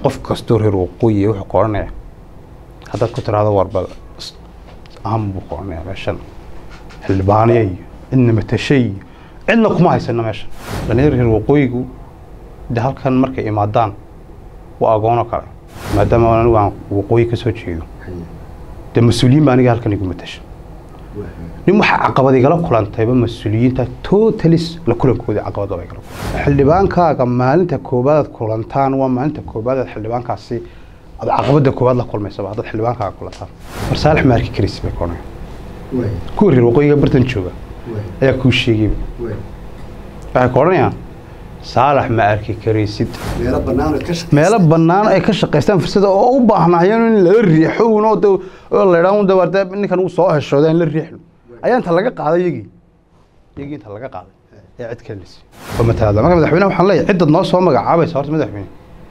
qof kastoo reer waqooyi wuxuu ka odhanaya haddaad ku tiraahdo warba ahan buu ka odhanaya meeshan xildhibaaniya iyo cidna matashay iyo cidna kuma haysano meeshan dhalinyar reer waqooyigu de halkan markay imaadaan waa agoonoo kale maadaama anigu aan waqooyi ka soo jeedo dee mas-uuliyiin baa aniga halkan igu matasha nin waxaa caqabad igala kulantayba mas-uuliyiinta totalis la kulankooda caqabad baa igala kulantay xildhibaankaaga maalinta koobaadaad kulantaan waa maalinta koobaadaad xildhibaankaasi aad caqabada koobaad la kulmaysaba haddaad xildhibaankaaga kulantaan mar saalax ma arki karaysa bay koonaya kuwa reer waqooyiga bartan jooga ayaa kuu sheegayba waxay ku odhanayaan saalax ma arki karaysid meelo bannaan ay ka shaqaystaan fursada oo u baahnaayeen in lala riixo uun oo de- oo la idhaa un dawaarte ninkan uu soo heshooda in la riixno ayaa inta laga qaaday iyagii iyagii inta laga qaaday ee cid kale lasi oo matalaada marka madaxweynaha waxaan leeyahay ciddaad noo soo magacaabaysa horta madaxweyne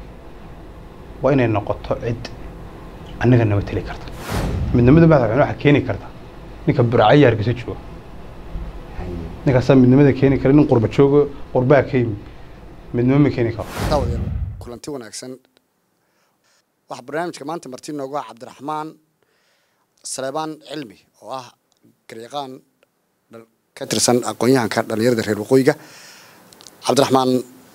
waa inay noqoto cid annaga nama teli karta midnimada madaxweyne waxaa keeni karta ninka burcaya hargeysa jooga ninkaasaa midnimada keeni kara nin qurba joogo qurbaa ka yimi midnimo ma keeni karo daawadayaal kulanti wanaagsan waxaa barnaamijka maanta marti noogu ah cabdiraxmaan saleebaan cilmi oo ah garyaqaan dhal- ka tirsan aqoon-yahanka dhallinyarada reer waqooyiga cabdiraxmaan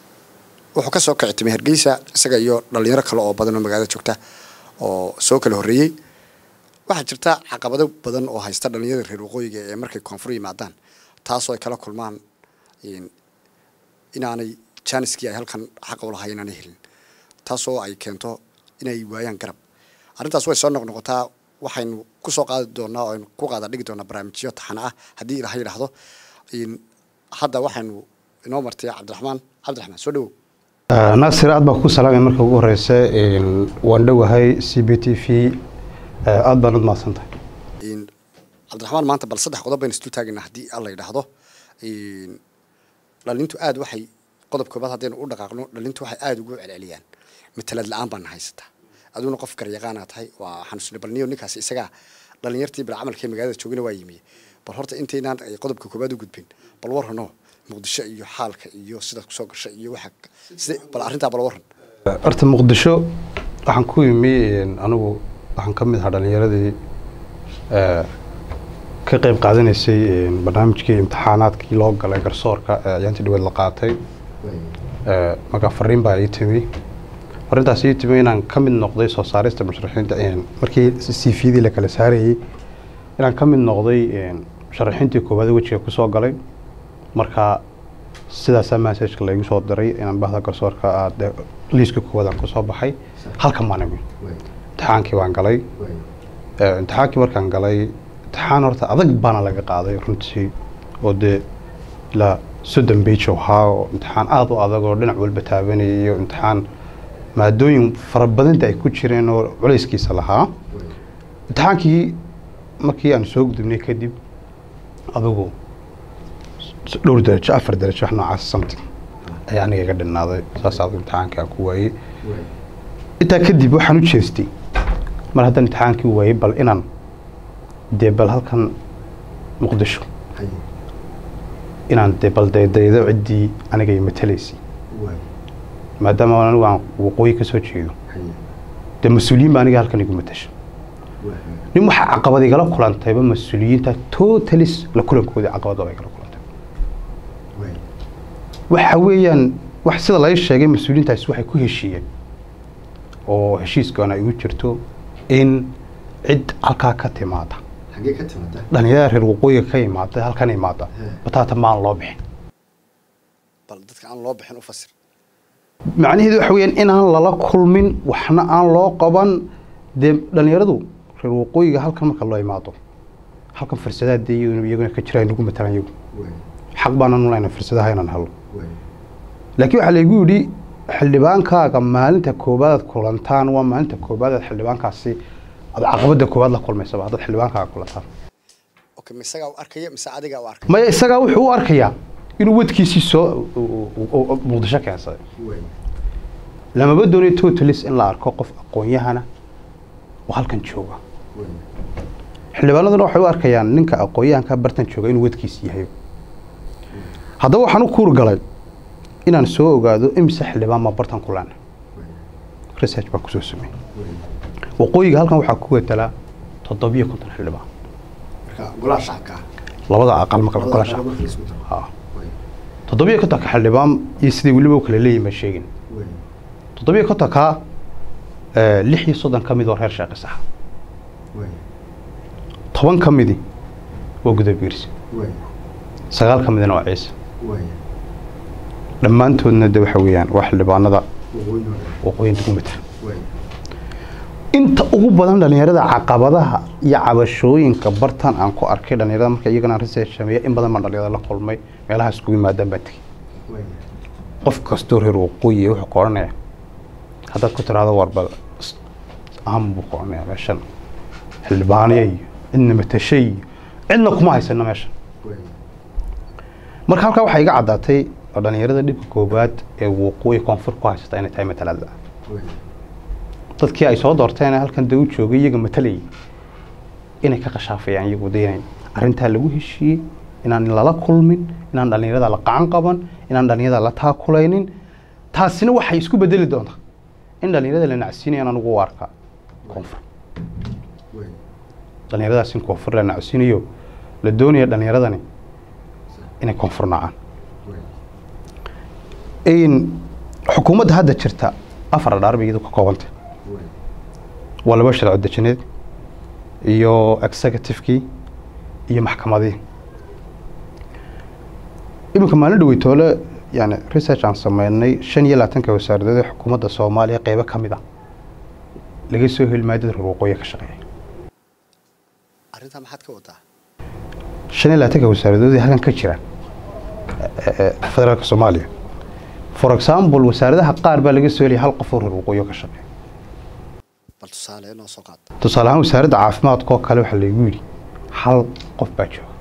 wuxuu ka soo kici timay hargeysa isaga iyo dhallinyaro kale oo badan oo magaalada joogta oo soo kala horreeyey waxaa jirta caqabado badan oo haysta dhallinyarada reer waqooyiga ee markay koonfur yimaadaan taasoo ay kala kulmaan in- inaanay jaaniskii ay halkan xaqa u lahay inaanay helin taasoo ay keento inay waayaan garab arrintaas way soo noqnoqotaa waxaynu ku soo qaadi doonaa oo aynu ku qaada dhigi doonaa barnaamijyo taxana ah haddii ilaha yidhaahdo In- hadda waxaynu inoo martay cabdiraxmaan cabdiraxmaan soo dhawow naasir aad baan ku salaamay marka ugu horeysa waan dhowahay c b t v aad baan ud mahadsantahay In- cabdiraxmaan maanta bal saddex qodob baynu isdul taagaynaa haddii alla yidhaahdo In, dhalintu aad waxay qodob koobaad haddaynu u dhaqaaqno dhalintu waxay aada ugu celceliyaan matalad la-aan baana haysataa aduguna qof garyaqaana tahay waa xanuusni balniyo ninkaas isagaa dhalinyartii bil camalkee magaalada joogina waa yimiye bal horta intaynaan ay qodobka koobaad u gudbin bal warrano muqdisho iyo xaalka iyo sidaad kusoo gashay iyo waxa sida bal arrintaa bal warran horta muqdisho waxaan ku yimi anigu waxaan ka mid ahaa dhalinyaradii eh, ka qeyb qaadanaysay barnaamijkii imtixaanaadkii loo galay garsoorka ee ayaantii dhaweed la qaatay Eh, marka fariin baa ii timi fariintaas ii timi inaan ka mid noqday soo saarista musharaxiinta een, markii c v-dii la kala saarayey inaan ka mid noqday een, musharaxiintii koowaad wejiga kusoo galay marka sidaasaa messageka laygu soo diray inaan bahda garsoorka ah, dee liiska koowaad aan kusoo baxay halkan baan imi imtixaankii baan galay Eh, imtixaankii markaan galay imtixaan horta adag baana laga qaaday runtii oo dee ilaa soddon bage ahaa oo imtixaan aada u adag oo dhinac walba taabanayay iyo imtixaan maadooyin fara badanta ay ku jireen oo culayskiisa lahaa imtixaankii markii aan soo gudubnay kadib adigu s- dhowr darajo afar darajo wax noocaas something ayaa aniga iga dhinaaday saas adigu imtixaankii aan ku waayey intaa kadib waxaan u jeestay mar haddaan imtixaankii waayey bal inaan dee bal halkan muqdisho inaan dee bal daydaydo ciddii aniga i matalaysay maadaama anigu aan waqooyi ka soo jeedo dee mas-uuliyiin baa aniga halkan igu matasha nin waxaa caqabad igala kulantayba mas-uuliyiinta totalis la kulankooda caqabad baa igala kulantay waxa weeyaan wax sida laga sheegay mas-uuliyiintaasi waxay ku heshiiyeen oo heshiiskoona ay ugu jirto in cid halkaa ka timaada xaggee ka timaada dhalinyarada reer waqooyiga ka imaada halkan imaada bataata maan loo bixin bal dadka aan loo bixin u fasir macnaheedu waxa weeyaan inaan lala kulmin waxna aan loo qaban dee dhalinyaradu reer waqooyiga halkan marka loo imaado halkan fursadaha dee iyaguna iyaguna ka jiraan nagu matalan iyagu xaq baanaan u lehna fursadaha inaan helo laakiin waxaa laygu yidhi xildhibaankaaga maalinta koobaadaad kulantaan waa maalinta koobaadaad xildhibaankaasi aad caqabada koobaad la kulmaysaba haddaad xildhibaankaaga kulantaan okay ma isagaa u arkaya mise adigaa u arkaya maya isagaa wuxuu u arkayaa inuu wadkiisii soo u- u- u- u- muqdisho keensaday lamaba doonayo totalis in la arko qof aqoon-yahana oo halkan jooga xildhibaanaduna waxay u arkayaan ninka aqoon-yahanka bartan jooga inuu wadkiisi yahay haddaba waxaan u kuur galay inaan soo ogaado imise xildhibaan ma bartan ku lena research baan kusoo sameeyey waqooyiga halkan waxaa ku wetalaa toddobiyo konton xildhibaan marka golaha shacabka ah labada aqal marka labada golaha qolo shacabka marka la isku daro ha toddobiyo kontonka xildhibaan iyo sidai weliba u kala leeyihin baan sheegin wey toddobiyo kontonka eh, lix iyo soddon ka mid waa reer sheekh isax wey toban ka midi waa gudabiirsi wey sagaal ka midina waa ciise wey dhammaantoodna de waxa weeyaan waa xildhibaanada waqooyi hore waqooyinta ku mata wey inta ugu badan dhalinyarada caqabadaha iyo cabashooyinka bartan aan ku arkay dhalinyarada marka iyagana research sameeya in badan baan dhalinyarada la kulmay meelaha iskugu yimaadaan baan tegey wey qof kastoo reer waqooyi wuxuu ka odhanaya haddaad ku tiraahdo warbal aham buu ka odhanaya meeshan xildhibaaniya iyo cidna matashay iyo cidna kuma haysano meeshan wey marka halkaa waxaa iga caddaatay oo dhalinyarada dhibka koowaad ee waqooyi koonfur ku haysata inay tahay matalada wey dadkii ay soo doorteen ee halkan dee u joogay iyaga matalayay inay ka qashaafayaan iyagu de inay arrintaa lagu heshiiyey inaan lala kulmin inaan dhalinyarada la qacan qaban inaan dhalinyarada la taakulaynin taasina waxay isku bedeli doontaa in dhalinyarada la nacsiinayaan anugu u arkaa koonfur wey dhalinyaradaas in koonfur la nacsiinayo la doonaya dhalinyaradani inay koonfur nacaan wey in xukuumadda hadda jirta afar dhaar bay iyadu ka koobantay wey waa laba sharci dejineed iyo executive-kii iyo maxkamadihii iminka maalin dhaweytoole yani research aan sameynay shan iyo labaatanka wasaaradood ee xukuumadda soomaaliya qeybo ka mid ah laga soo heli maayo dad reer waqooyi ka shaqeeya arrintaa maxaad ka wadaa shan iyo labaatanka wasaaradood ee halkan ka jira eh, eh, federaalka soomaaliya for example wasaaradaha qaar baa laga soo helaya hal qof oo reer waqooyi ka shaqeeya bal tusaale noo soo qaata tusaale ahaan wasaaradda caafimaadka oo kale waxaa laygu yidhi hal qof baa jooga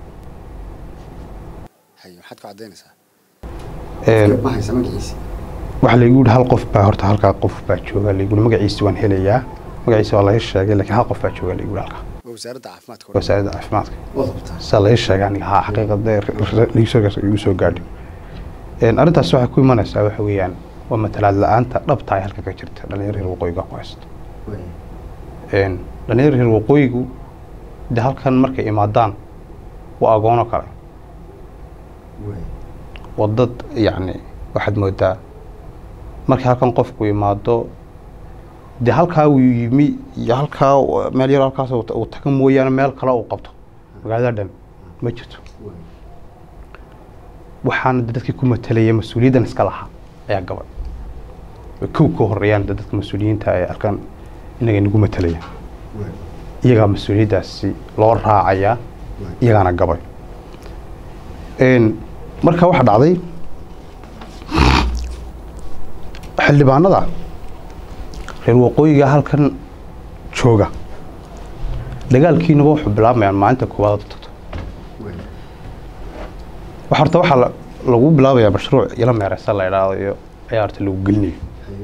haye maxaad ku caddaynaysaa Een, ma haysa magaciisi waxaa laygu yidhi hal qof baa horta halkaa qof baa jooga laygu yidhi magaciisi waan helayaa magaciisi waa laga sheegay laakiin hal qof baa jooga laygu yidhi halkaa waa wasaaradda caafimaadka wasaaradda caafimaadka waad hubtaa saa laga sheegay aniga haa xaqiiqada igu soo gaadhay Een, arrintaas waxay ku imanaysaa waxa weeyaan waa matalaad la-aanta dhabta ay halka ka jirta dhalinyaro reer waqooyiga ku haysta wey Een, dhalinyaro reer waqooyigu de halkan markay imaadaan waa agoonoo kale wey waa dad yacni waxaad moodaa markii halkan qofku imaado dee halkaa uu yimi iyo halkaa u- meel yar halkaas uu ta- uu taga mooyaane meel kale uu qabto magaalada dhan ma jirto wey waxaana de dadkii ku matalaya mas-uuliyaddan iska lahaa ayaa gabay way kow ka horeeyaan de dadka mas-uuliyiinta ee halkan inaga inagu matalaya wey iyagaa mas-uuliyaddaasi loo raacayaa wey iyagaana gabay Een, marka waxaa dhacday xildhibaanada reer waqooyiga halkan jooga dagaalkiinuba wuxuu bilaabmayaan maalinta koowaad oo tagto wey waxa horta waxaa la- lagu bilaabayaa mashruuc ila meereysa la idhaahdo iyo ayaa horta lagu gelinayo haye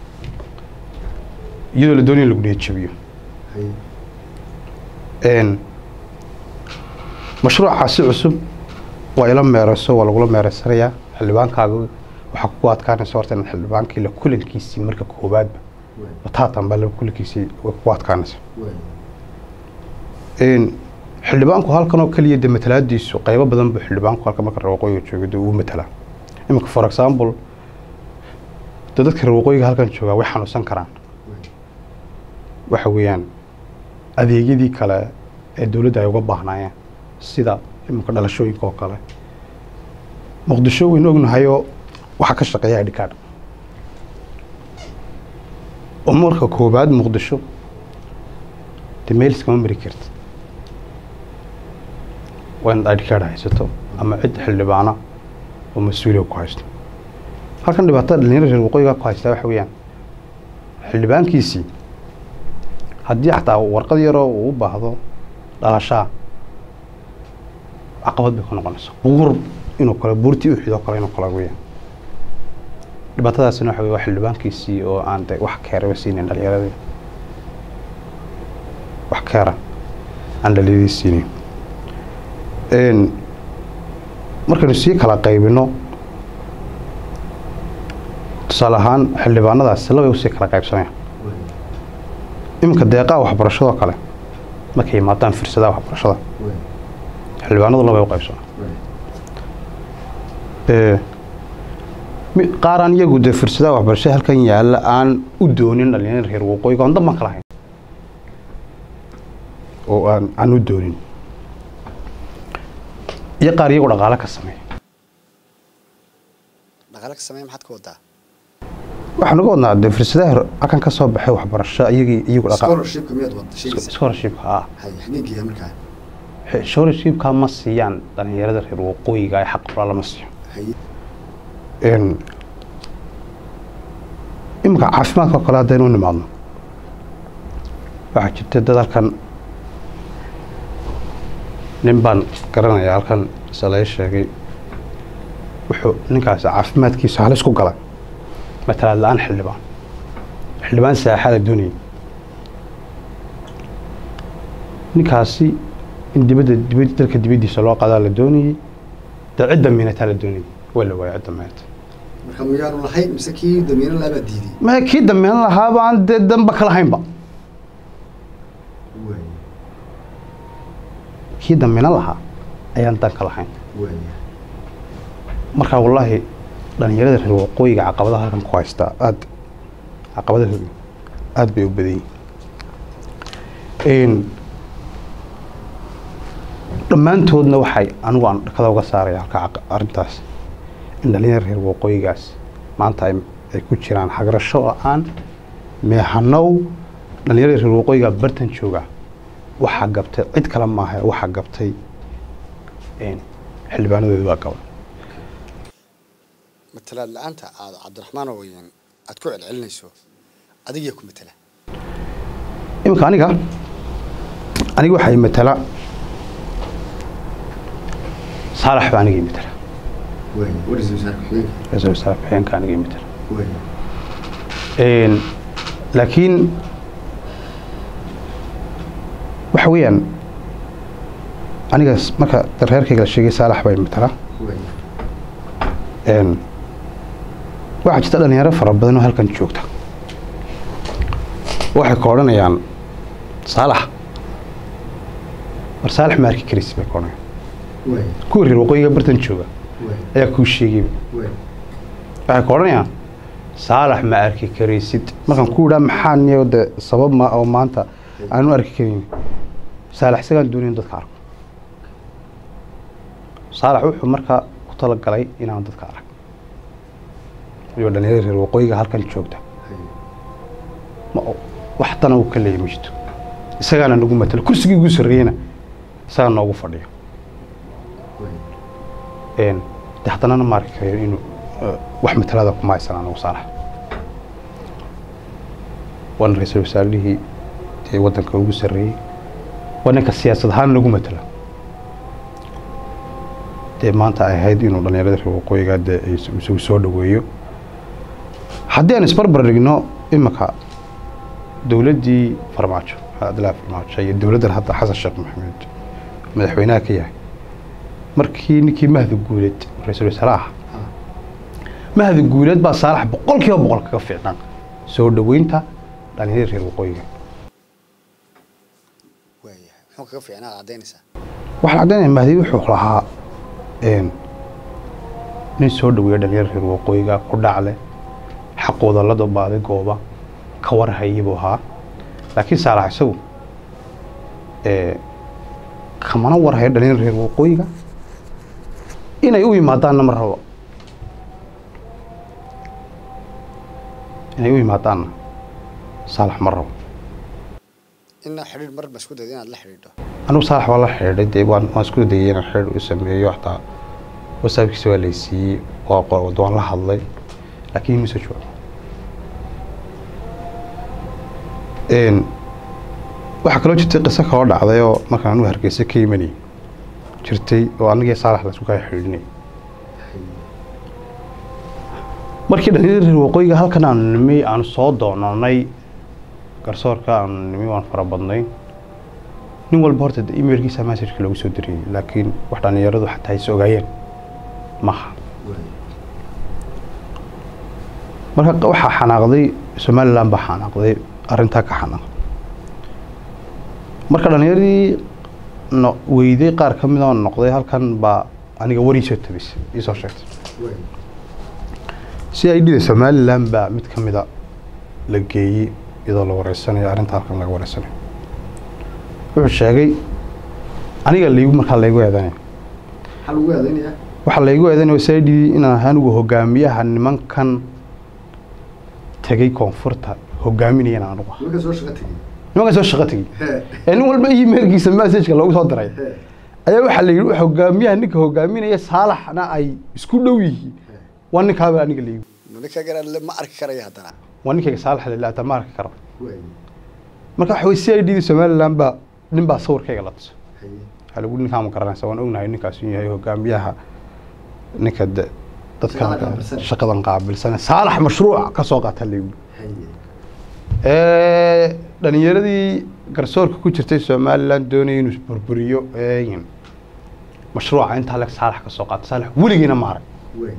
iyadoo la doonayo in lagu niyadjabiyo haye Een, mashruucaasi cusub waa ila meereyso waa lagula meereysanayaa xildhibaankaaga waxaa kugu adkaanaysa horta inaad xildhibaankii la kulankiisii marka koowaadba wey bataatan baa la kulankiisii way kugu adkaanaysa wey Een, xildhibaanku halkan oo keliya de matalaadiisu qaybo badan buu xildhibaanku halka marka reer waqooyiga jooga dee uu matalaa iminka for example de dadka reer waqooyiga halkan joogaa way xanuunsan karaan wey waxa weeyaan adeegyadii kale ee dowladda ay uga baahnaayeen sida iminka dhalashooyinka oo kale muqdisho waynu ognahayoo waxaa ka shaqeeya ID card oo marka koowaad muqdisho dee meel iskama mari karti waa inaad ID card haysato ama cid xildhibaana oo mas-uuliya ku haysto halkan dhibaatada dhalinyarada reer waqooyiga ku haystaa waxa weeyaan xildhibaankiisii haddii xataa warqad yaroo uu u baahdo dhalashaa caqabad bay ku noqonaysa buur inuu kale buurtii uxidoo kale inuu kale weeyaan dhibaatadaasina waxa weye waa xildhibaankiisii oo aan de wax keeraba siinin dhalinyaradii wax keera aan dhalinyadii siinin Een, markaynu sii kala qaybino tusaale ahaan xildhibaanadaasi labay usii kala qaybsamayaan iminka deeqaha waxbarashadoo kale markay yimaadaan firsadaha waxbarashada xildhibaanadu labay u qaybsana qaar aan iyagu dee fursadaha waxbarashada halkan yaalla aan u doonin dhalinyarada reer waqooyiga on danban ka lahayn oo aan aan u doonin iyo qaar iyagu dhaqaale ka sameeya dhaqaale ka sameeya maxaad ka wadaa waxaan uga wadnaa dee fursadaha halkan ka soo baxay waxbarasho iyagii iyagu scholarshipka miyaad wada sheegaysa scholarshipka ah hay xageegeeya markaa scholarshipka ma siiyaan dhalinyarada reer waqooyiga ee xaq fura lama siiyo hay iminka caafimaadka oo kale haddaynu u nimaadno waxaa jirta dad halkan nin baan garanayaa halkan salay sheegay wuxuu ninkaasi caafimaadkiisa halis ku galay matalaad la-aan xildhibaan xildhibaan saaxada doonayay ninkaasi in dibadda dibad dalka dibaddiisa loo qadaa la doonayey dee cidda miinataa la doonayay waa la waaya cidda miinata marka miyaanu lahayn mise kii damiino laabaa diiday ma kii dambeyn lahaaba aan dee danba ka lahaynba kii dambeyn lahaa ayaan dan ka lahayn marka wallaahi dhalinyarada reer waqooyiga caqabadaha halkan ku haystaa aad caqabadahooda aad bay u badan yihiin dhammaantoodna waxay anigu aan dhakada uga saaraya halka arrintaas in dhalinyarada reer waqooyigaas maanta ay ay ku jiraan xagrasho la-aan meehanow dhalinyarada reer waqooyiga bartan jooga waxaa gabtay cid kale maaha waxaa gabtay xildhibaanadooda baa gaba matalaad la-aanta aad cabdiraxmaan oweyan aad ku celcelinayso adigiyaa ku matala iminka aniga aniga waxay matala saalax baa anigii matala ra-iisul wasaare ku-xigeenka anigii matala laakiin waxa weeyaan aniga marka reerkayga la sheegay saalax bay matala waxaa jirta dhalinyaro fara badan oo halkan joogta waxay ka odhanayaan saalax war saalax ma arki karaysid bay ka odhanayaan kuwa reer waqooyiga bartan jooga ayaa kuu sheegayba waxay ka odhanayaan saalax ma arki karaysid markaan ku idhaa maxaa niyo de sabab ma oo maanta aanu arki karayn saalax isagaan doonayn dadka arko saalax wuxuu markaa ku talagalay inaan dadka arag iyo dhalinyarada reer waqooyiga halkan joogta ma wax dana uu ka leeyahy ma jirto isagaana nagu matalo kursigii ugu sarreeyena isagaa noogu fadhiyo de haddanana ma arki karayo inuu wax matalada kuma haysan anagu saalax waana ra-iisul wasaarihii dee waddanka ugu sarreeyey waa ninka siyaasad ahaan nagu matala dee maanta ay ahayd inuu dhalinyarada reer waqooyiga dee isagu soo dhaweeyo haddii aan isbarbar dhigno iminka dowladdii farmaajo cabdillahi farmaajo iyo dowladdan hadda xasan sheekh maxamed madaxweynaha ka yahay markii ninkii mahdi guuleed ra-iisul wasaare ah mahdi guuleed baa saalax boqol kiiba boqol kaga fiicnaan soo dhaweynta dhalinyarada reer waqooyiga waayahay muxuu kaga fiicnaa caddaynaysaa waxaan caddaynaya mahdi wuxuu lahaa nin soo dhaweeya dhalinyarada reer waqooyiga ku dhacle xaqooda la dabaaday gooba ka warhayay buu ahaa laakiin saalax isagu kamana warhayo dhalinyarada reer waqooyiga inay u yimaadaanna ma rabo inay u yimaadaanna saalax ma rabo inaa xidhiir mar ba isku dayda inaad la xidhiidho anigu saalax waa la xidhiidhay dee waan waan isku dayay inaan xidhiir u sameeyo xataa wasaabkiisa waa laysiiyey waa qor waan la hadlay laakiin ima soo jawaabo waxaa kaloo jirtay qiso kaloo dhacday oo markaan anugu hargeysa ka imanayay jirtay oo anigii saalax laisku kala xidhiidhinay markii dhalinyarada reer waqooyiga halkan aanu nimi aanu soo doonanay garsoorka aanu nimi waan fara badnay nin walba horta emailkiisa messageka loogu soo diriyey laakiin wax dhalinyaradu xataa is ogaayeen maha marka waxaa xanaaqday somaliland baa xanaaqday arrintaa ka xanaqa marka dhallinyaradii no weyday qaar ka mid oo noqday halkan baa aniga wariisoo tabisay iisoo sheegtay si ay dhida somalilan baa mid ka mida la geeyey iyadoo la wareysanayo arrinta halkan laga wareysanayo wuxuu sheegay aniga laygu markaa laygu eedanaya maxaa lagu eedeynayaa waxaa laygu eedanaya si ay dhidi inaan ahay anigu hogaamiyaha nimankan tegay koonfurta hogaaminayana anugu ah nimanka soo shaqo tegey nimankan soo shaqo tegey ee nin walba emailkiisa messageka loogu soo diray ayaa waxaa la yidhi hogaamiyaha ninka hogaaminaya saalaxna ay isku dhow yihiin waa ninkaaba aniga laygu ninka garan ma arki karaya haddana waa ninkayga saalax lilata ma arki karo marka waxa wey si ay dhidi somaliland baa nin baa sawirkayga la tuso waxaa lagu ninkaa ma garanaysa waan ognahay ninkaas inuu yahay hogaamiyaha ninka de dadka Shaqada qaabilsan. shaqadan qaabilsan saalax mashruuc ka soo qaata laygu dhalinyaradii garsoorka ku jirtay somaliland doonaya inuu isburburiyo een, mashruuca intaa leg saalax ka soo qaata saalax weligiina ma arag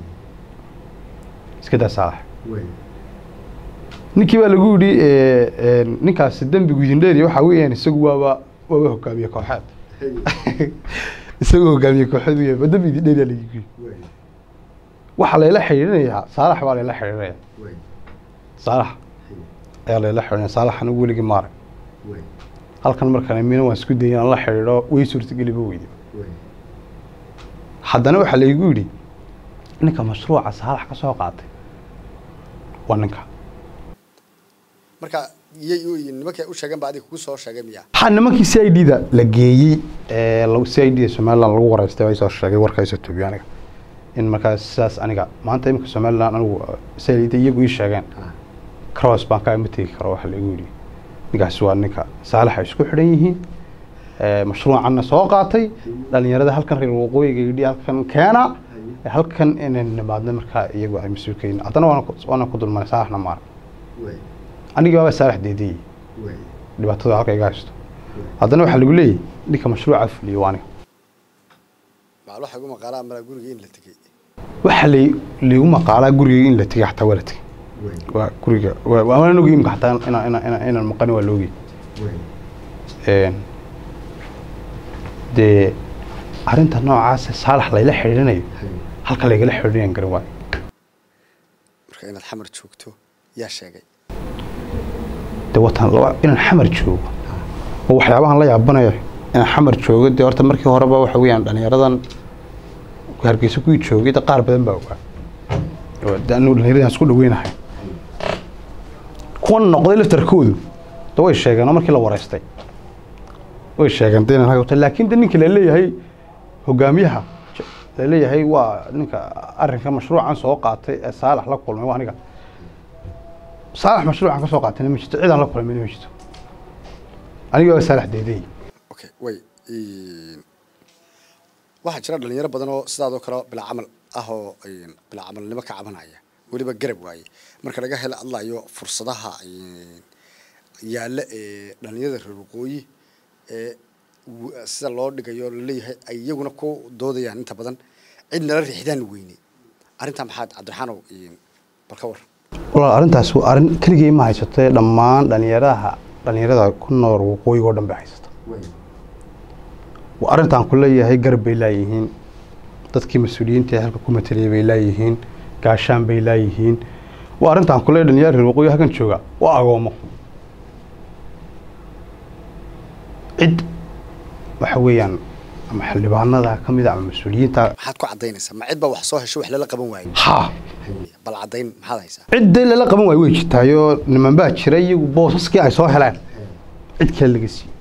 iska daa saalax ninkii baa lagu yidhi ee, een, ninkaasi dembigu idin dheeriya waxaa weeyaan isagu waaba waaba hogaamiye kooxeed isagoo hogaamiye kooxeed u yahay ba dembi idin dheeriya lagu yidhi waxaa layla xidhiidhinayaa saalax baa layla xidhiidhinaya saalax ayaa layla xidhiidhinaya saalax anigu weligii ma arag halkan markaan mina waan isku dayay inaan la xidhiidho way suurtageliba weydi haddana waxaa laygu yidhi ninka mashruuca saalax ka soo qaatay waa ninka marka iyay u nimanka u sheegeen ba adiga kugu soo sheegay miya waxaa nimankii c i d da la geeyey ee lagu- c i d da somaliland lagu wareystay ay soo sheegay warka isoo tobiyo aniga in markaas sidaas aniga maanta iminka somaliland anigu c i d iyagu ii sheegeen cross baan kaa ima tegi karo waxa laigu yidhi ninkaasi waa ninka saalax ay isku xidhan yihiin ee, mashruucanna soo qaatay dhalinyarada halkan reer waqooyiga yidhi halkan keena ee, halkan inay nimaadno markaa iyagu ay mas-uulkayin haddana waana ku- waana ku dulmanay saalaxna maar anigii baaba saalax deediyey dhibaatada halka iga haysto haddana waxaa lagu leeyahy ninka mashruuca fuliyo waa aniga maal waxa igu maqaalaa mala guriga in la tegey waxaa lay laygu maqaalaa gurigayga in la tegay xataa waa la tegay waa guriga waa waa- waan ogi imka xataa inaan inaan inaan inaan maqani waa la ogi Een, dee arrinta noocaas saalax layla xidhiidhinayo halka laygala xidhiidhinayan garan waayo marka inaad xamar joogto yaa sheegay dee watan laba inaan xamar joogo oo waxyaabahan la yaabanayo inaan xamar joogo dee horta markii horeba waxa weeyaan dhalinyaradan hargeysa kuwii joogay dee qaar badan baa ogaa oo dee anu dhallinyaradaan isku dhaweynahay kuwan noqday laftarkoodu de way sheegeen oo markii la wareystay way sheegeen de inaan halka wata laakiin de ninka laleeyahay hogaamiyaha laleeyahay waa ninka arrinka mashruucan soo qaatay ee saalax la kulmay waa aniga saalax mashruucan ka soo qaatayna ma jirto cidaan la kulmayna ma jirto aniga waa saalax deeday okay way waxaa jira dhalinyaro badan oo sidaadoo kale bilaa camal ah oo een, bilaa camalnimo ka cabanaya weliba garab waaye marka laga hela hadlayo fursadaha een, yaalla ee dhalinyarada reer waqooyi ee w- sida loo dhigayo laleeyahay ay iyaguna ku doodayaan inta badan cid nala riixdaan weyne arrintaa maxaad cabdiraxaanow een, bal ka war walaal arrintaas waa arrin keligay ma haysatee dhammaan dhalinyaraha dhalinyarada ku nool waqooyiga oo dhan bay haysata waa arrintaan ku leeyahay garab bay laayihiin dadkii mas-uuliyiinta ee halka ku mateliyay bay laayihiin gaashaan bay laayihiin waa arrintaan ku leeyahay dhalinyarada reer waqooyi halkan jooga waa agoomo cid waxa weeyaan ama xildhibaanada ka mid a ama mas-uuliyiinta maxaad ku caddaynaysaa ma cid baa wax soo hesho wax lala qaban waayo haa bal caddayn maxaad haysaa ciddii lala qaban waayo way jirtaayoo niman baa jira iyagu boosaskii ay soo heleen cid kale laga siiyey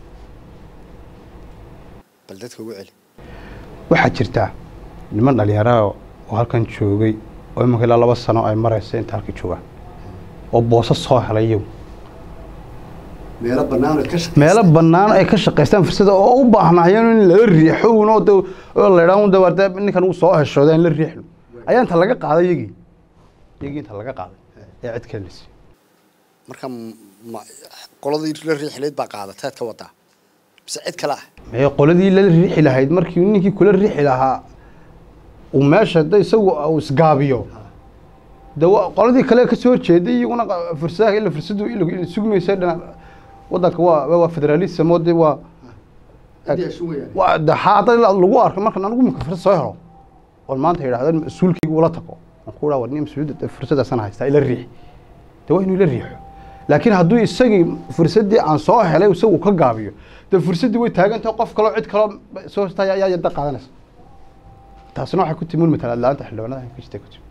bal dadka ugu celi waxaa jirta niman dhalinyaro oo halkan joogay oo imanka ilaa laba sano ay maraysa inta halka joogaan oo boosas soo helay iyagu meelo bannaan oo ka shaqeysa meelo bannaan ay ka shaqaystaan fursada oo u baahnaayeen in lala riixo uun oo de oo la idhaa un de waa dee ninkan uu soo heshooda in la riixno ayaa inta laga qaaday iyagii iyagii inta laga qaaday ee cid kale la siiyey marka m- ma qoladii la riixilayd baa qaadateed ka wadaa mise cid kale ah mee qoladii la riixi lahayd markii ninkii kula riixi lahaa uu meesha de isagu uu isgaabiyo de wa- qoladii kale ka soo horjeeday iyaguna qa- fursadaha ila fursadu ila sugmaysa dhinac wadanka waa waa federalism oo de waa waa de hadda lagu arko markan anigu imika fursad soo helo oon maanta yidhahdeen mas-uulkaygu ula tago aan ku dhaha war nin mas-uuliyadda fursaddaasaan haystaa ila riix de waa inuu ila riixo laakiin hadduu isagii fursaddii aan soo helay isagu ka gaabiyo de fursaddii way taagantahay qof kaloo cid kaloo soo hostaa ayaa yadda qaadanaysa taasina waxay ku timi un matalaad la-aanta xildhibaanada ka jirta ku timi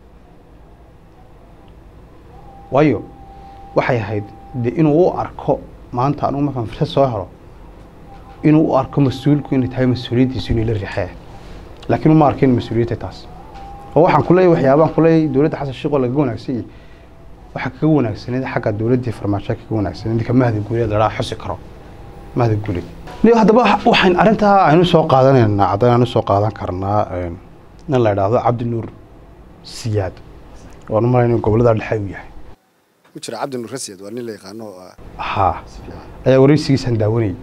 waayo waxay ahayd de inuu u arko maanta anugu markaan fursad soo helo inuu u arko mas-uulku inay tahay mas-uuliyaddiisu inay la riixee laakiin uma arkin mas-uuliyadda taas oo waxaan ku leeyahay waxyaabaan ku leeyahay dowladda xasan sheekh oo lagaga wanaagsan yahay waxaa kaga wanaagsaneed xagga dowladdii farmaajo kaga wanaagsaneed ninka mahdi guuleed ladhaa xusi karo mahdi guuleed Niyo haddaba waxaan arrintaa aynu soo qaadanaynaa caddayn aynu soo qaadan karnaa een, nin la idhaahdo cabdi nuur siyaad waan u malayn inuu gobollada dhexe uu yahay ku jira cabdi nuur rasiyad waa nin la yaqaano oo ah, haa si fiican ayaa wareysigiisaan daawanayay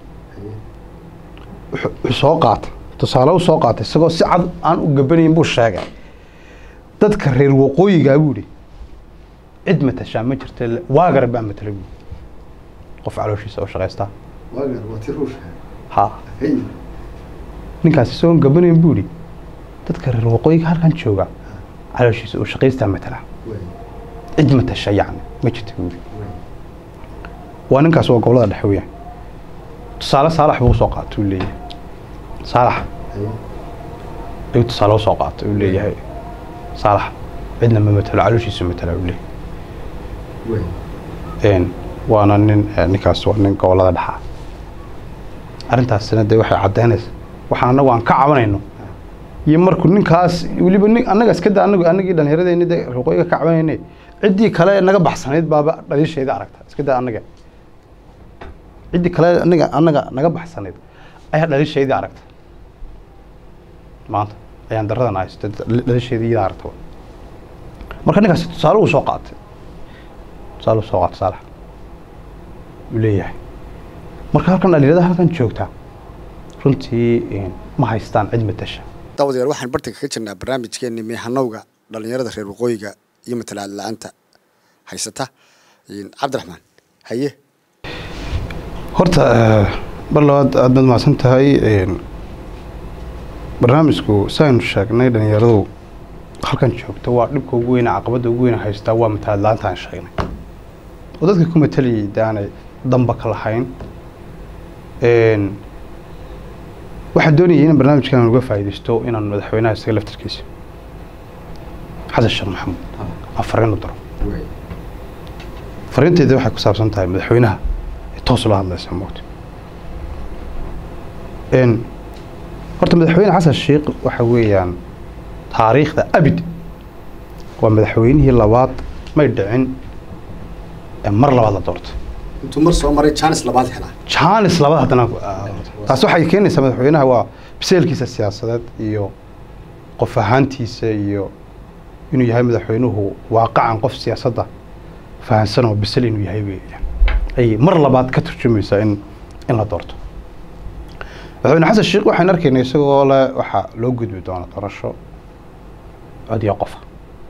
wuxuu wuxuu soo qaatay tusaale u soo qaatay isagoo si cad aan u gabanayn buu sheegay dadka reer waqooyigaa buu yidhi cid matashaa ma jirta le- waagar baa matala buu qof calooshiisa oo shaqaystaa waagar waa ti ruush ha hey ninkaas isagoon gabanayn buu yidhi dadka reer waqooyiga halkan jooga calooshiisa oo shaqaystaa matala way cid matasha yacni ma jirta buu yidhi way waa ninkaas waa gobolada dhexe weeyaan tusaale saalax buu usoo qaatay uu leeyahay saalax hey ayuu tusaale usoo qaatay uu leeyahay saalax cidna ma matalo calooshiisu matala uu leeyahay way een waana nin eh, ninkaas waa nin gobolada dhexa arrintaasina dee waxay caddaynaysa waxaan annagu aan ka cabanayno iyo markuu ninkaas weliba nin annaga iska da anagu annagii dhallinyaradeenni dee ruqooyiga ka cabanayne ciddii kale naga baxsanayd baaba dhaliisheeda aragta iska da annaga ciddii kale anaga annaga naga baxsanayd ayaa dhaliisheedii aragta maanta ayaan daradan haysta dhaliisheedii iyada aragta marka ninkaasi tusaale uu soo qaatay tusaale uu soo qaatay saalax uu leeyahay marka halkan dhalinyarada halkan joogta runtii een, ma haystaan cid matasha daawadayaal waxaan bartanka ka jirnaa barnaamijkeenii meehanowga dhallinyarada reer waqooyiga iyo matalaad la-aanta haysata Een, cabdiraxmaan haye horta eh, mar labaad aad baad mahadsan tahay een, barnaamijku saaynu sheegnay dhalinyaradu halkan joogta waa dhibka ugu weyne caqabadda ugu weyne haystaa waa matalaad la-aanta aan sheegnay oo dadka ku matalayay de aanay damba ka lahayn Een, waxaan doonayay in barnaamijkan aan uga faa'iidaysto inaan madaxweynaha isaga laftarkiisa xasan sheekh maxamuud aan fariin u diro way fariinteeda waxay ku saabsan tahay madaxweynaha ee toos ula hadlaysa moogta n horta madaxweyne xasan sheekh waxa weeyaan taariikhda abid waa madaxweynihii labaad may dhicin ee mar labaad la doortay intuu mar soo maray jaanis labaad helaa jaanis labaad haddana taas waxay keenaysaa madaxweynaha waa biseelkiisa siyaasadeed iyo qof ahaantiisa iyo inuu yahay madaxweynuhu waaqacan qof siyaasadda fahansan oo bisel inuu yahay weeyaan ay mar labaad ka turjumaysaa in in la doorto madaxweyne xasan sheekh waxaan arkaynay isagoo le waxaa loo gudbi doona doorasho cod iyo qofa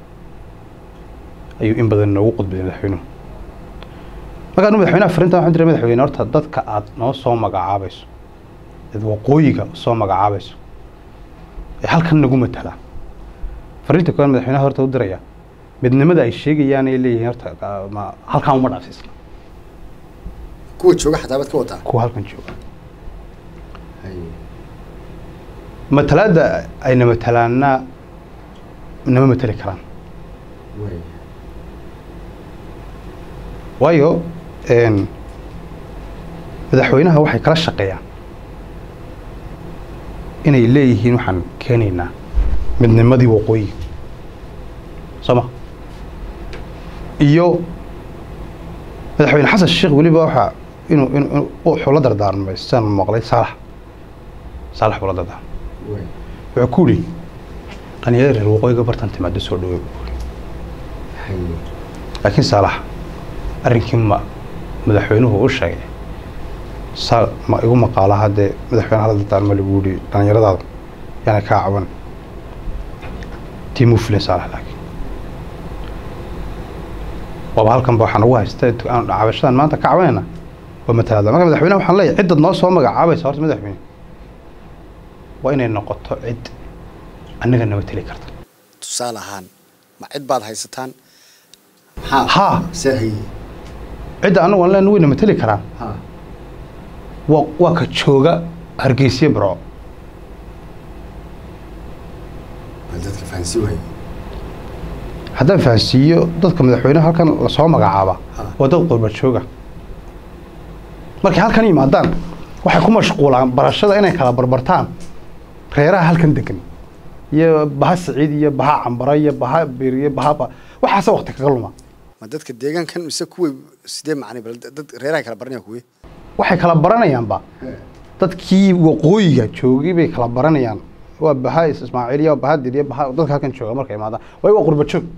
ayuu in badan noogu qudbiyay madaxweynuhu markaan madaxweynaha fariintan waxaan diray madaxweyne horta dadka aad noo soo magacaabayso dad waqooyiga soo magacaabayso ee halkan nagu matala fariinta koowaad madaxweynaha horta u diraya midnimada ay sheegayaan ay leeyihiin horta ah, ma halkan uma dhaafsiisna kuwa jooga xataa baad ka wadaa kuwa halkan jooga matalaadda ayna matalaana nama matali karaan waayo een, madaxweynaha waxay kala shaqeeyaan inay leeyihiin waxaan keenaynaa midnimadii waqooyiga soo ma iyo madaxweyne xasan sheekh weliba waxaa inuu inuu inuu- wuxuu la dardaarmay sidaan maqlay saalax saalax buu la dardaarmay wuxuu ku yidhi dhalinyarada reer waqooyiga bartan timaado soo dhaweey buu yidhi laakiin saalax arrinkii ma madaxweynuhu u sheegay saa ma igu maqaala haddee madaxweyne hala dardaarma lagu yidhi dhallinyaradaada yaana kaa caban tii muu filin saalax laakiin waaba halkanba waxaan ugu haysta aan cabashadan maanta ka cabanayna waa matalaada marka madaxweynaha waxaan leeyahay ciddad noo soo magacaabaysa horta madaxweyne waa inay noqoto cid annaga naba teli karta tusaale ahaan ma cid baad haysataan haa see haye cidda annagu aan leenahay wayna mateli karaan ha waa waa ka jooga hargeysiya barco bal dadka fahansi waaye haddaan fahansiiyo dadka madaxweynaha halkan lasoo magacaaba Ha. waa dad qurba jooga markay halkan yimaadaan waxay ku mashquulaan barashada inay kala barbartaan reeraha halkan degan iyo baha siciid iyo baha cambara iyo baha bir iyo baha ba- waxaase waqti kaga luma ma dadka deegaankan mise kuway sidee macnay bal dad reeraha kala baranaya kuwe waxay kala baranayaanba dadkii waqooyiga joogay bay kala baranayaan waa baha ismaaciil iyo baha dir iyo baha dadka halkan jooga markay imaadaan way waa qurba joog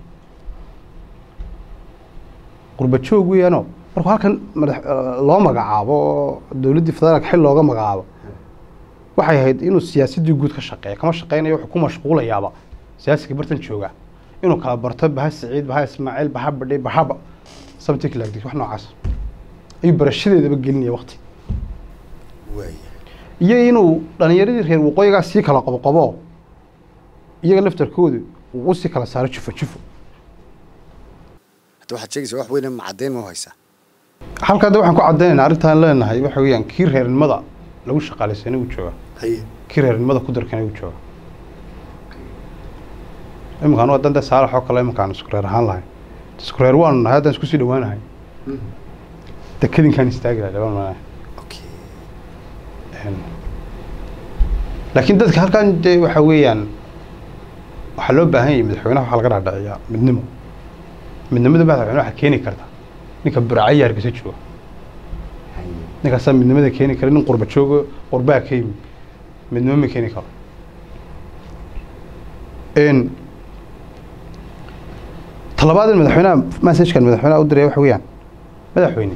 qurba joog weeyaanoo markuu halkan madax eh, loo magacaabo oo dowladdii federaalka xil looga magacaabo waxay ahayd inuu siyaasaddii guud ka shaqeeya kama shaqeynayo wuxuu ku mashquulayaaba siyaasiga bartan jooga inuu kala barto baha siciid baha ismaaciil baha badhay bahaba something like this wax noocaas ayuu barashadeedaba gelinaya waqti waaya iyo inuu dhalinyaradii reer waqooyigaa sii kala qoboqobo iyaga laftarkoodu uu u sii kala saaro jufo jufo hadda waxaad sheegaysaa wax weyne ma caddayn ma haysaa halka hadda waxaan ku caddaynayna arrintaan leenahay waxa weeyaan kii reernimada lagu shaqaalaysan uu jooga haye kii reernimada ku darkan uu jooga iminkaan waa dande saalax oo kale iminkaan isku reer ahaan lahay isku reer waanu nahay haddaan isku sii dhawaanahay dekadinkaan istaagi lahay laba manahay okay laakiin dadka halkan dee waxa weeyaan waxaa loo baahan yahay madaxweynaha waxaa laga dhaadhiciyaa midnimo midnimada madaxweyne waxaa keeni karta ninka buracaya hargeysa jooga ninkaasaa midnimada keeni kara nin qurba joogo qurbaa ka yimi midnimo ma keeni karo n talabaad in madaxweynaha messajkan madaxweynaha u diraya waxa weeyaan madaxweyne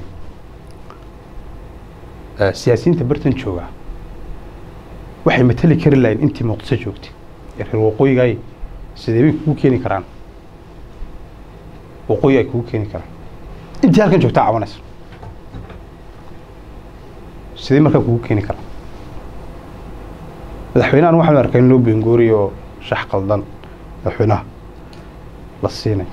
eh, siyaasiyiinta bartan jooga waxay matali kari lahayn intii muqdisho joogtay ee reer waqooyigaay sidee bay kugu keeni karaan waqooyi ay kugu keeni karaan intii halkan joogtaa cabanaysa sidee markaa kugu keeni karaan madaxweynahan waxaan arkay in loo bengooriyo oo shax qaldan madaxweynaha la siinay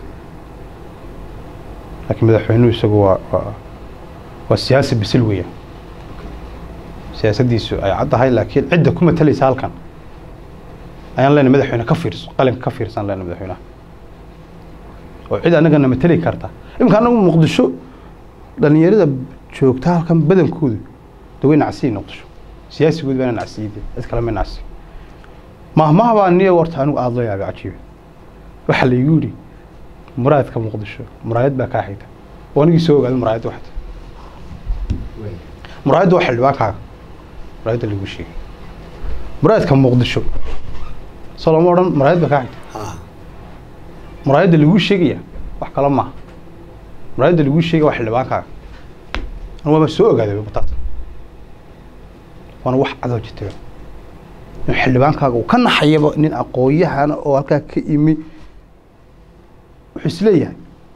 laakiin madaxweynuhu isagu waa waa waa siyaasi bisil weeyaan siyaasaddiisu ay caddahay laakiin cidda ku matalaysa halkan ayaan leenahay madaxweyne ka fiirso qalinka ka fiirsan leenahay madaxweynaha oo cid annagana matali karta iminka annagu muqdisho dhalinyarada joogta halkan badankoodu de way nacsiyi muqdisho siyaasigood baana nacsiyide cid kale ma nacsi mahmaha baa niyo warta anigu aada loo yaabay cajiiba waxaa laygu yidhi muraayadka muqdisho muraayad baa kaa xigta oo anigii soo ogaaday muraayadda waxta muraayadda waa xildhibaankaaga muraayadda lagu sheegay muraayadka muqdisho soo lama odhan muraayad baa kaa xigta ha muraayadda lagu sheegaya wax kale maaha muraayadda lagu sheegaya waa xildhibaankaaga anu waaba soo ogaaday bataata waana wax cadoo jirta in xildhibaankaaga uu ka naxayaba nin aqoon-yahana oo halkaa ka imi wuxuu isleeyahay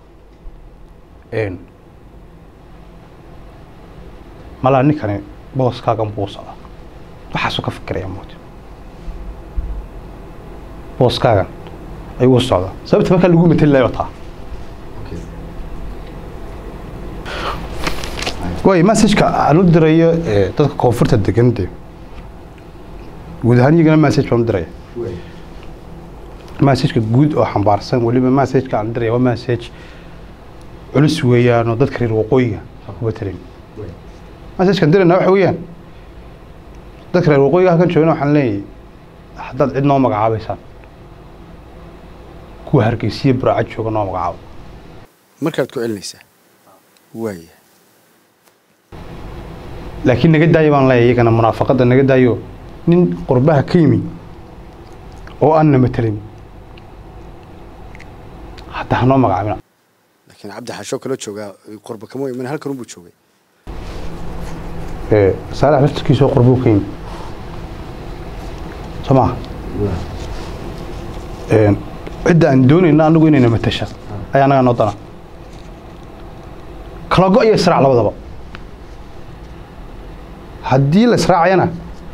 n malaa ninkani booskaagan buu socda waxaasuu ka fikiraya moota booskaagan ayuu u socdaa sababta markaa lagu matali lahay wataa waay messageka aan u dirayo eh, dadka koonfurta degan de guud ahaan iyagana message baan u diraya messageka guud oo xambaarsan weliba messageka aan diraya waa message culus weeyaan oo dadka reer waqooyiga aan ku matalan messagekan dirayna waxa weeyaan dadka reer waqooyiga halkan joogana waxaan leeyahay haddaad cid noo magacaabaysaan kuwa hargeysiya buraaca jooga noo magacaabo markaad ku celinaysaa waaya laakiin naga daayo baan leeyahay iyagana munaafaqadda naga daayo nin qurbaha ka yimi oo aan na matelin hadda hanoo magacaabina laakiin cabdi xashoo kaloo joogaa qurba kama iman halkan unbuu joogay Eh, saalax laftarkiisoo qurbuu ka yimi soo maha cidda aan doonayna anagu inayna matasha ayaa anaga noo dana kala go iyo israac labadaba haddii la israacayana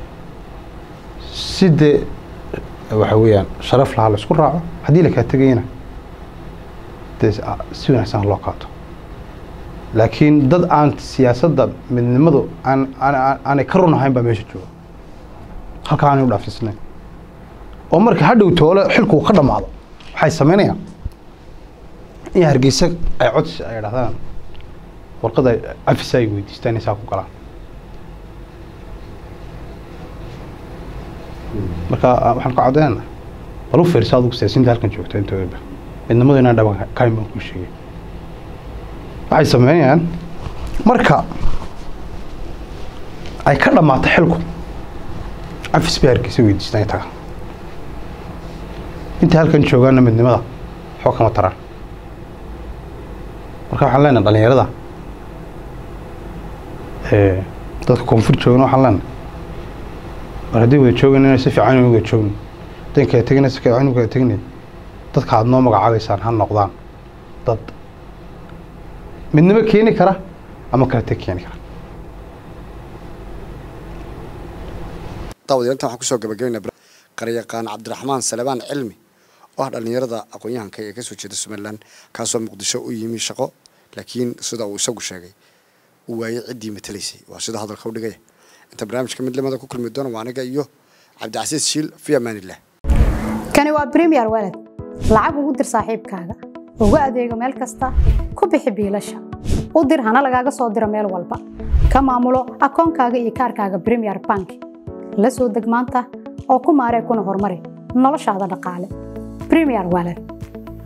si dee waxa weeyaan sharaf lahaa la isku raaco haddii la kala tegayana dee si wanaagsan loo qaato laakiin dad aan siyaasadda midnimadu aan aanay ka run ahayn baa meesha jooga halkaa aanay u dhaafisnayn oo marka hadhow toole xilku ka dhammaado waxay samaynayaan in hargeysa ay codsi ay dhahdaan warqada afisa ay weydiistaan inay saa ku galaan marka waxaan ka codeynana bal u fiirsa adigu siyaasiinta halkan joogta intooda midnimadu inaan dhaban kayn baan kuu sheegay waxay sameynayaan marka ay ka dhammaato xilku afis bay hargeysa weydiistaan taga inta halkan joogaana midnimada waxba kama taraan marka waxaan leenahay dhalinyarada dadka koonfur joogana waxaan leenahay mar haddii wada joogayna inay si fiican wada joogno haddaan kala tegina si fiican kala tegnay dadka aad noo magacaabaysaan ha noqdaan dad midnimo keeni kara ama kala teg keeni kara daawadayaintan waxaan kusoo gabagabaynaa qaryaqaan cabdiraxmaan salebaan cilmi oo ah dhallinyarada aqoon-yahanka ee kasoo jeeda somalilan kaasoo muqdisho u yimi shaqo laakiin sida uu isagu sheegay uu waayey ciddii matalaysay waa sida hadalka u dhigaya inta barnaamijka midnimada ku kulmi doona waa aniga iyo cabdicasiis shiil fi amaanillah kani waa premier walad lacag ugu dir saaxiibkaaga ugu adeego meel kasta ku bixi biilasha u dir hana lagaaga soo diro meel walba ka maamulo akoonkaaga iyo kaarkaaga premier bank la soo deg maanta oo ku maaree kuna horumari noloshaada dhaqaale premier walad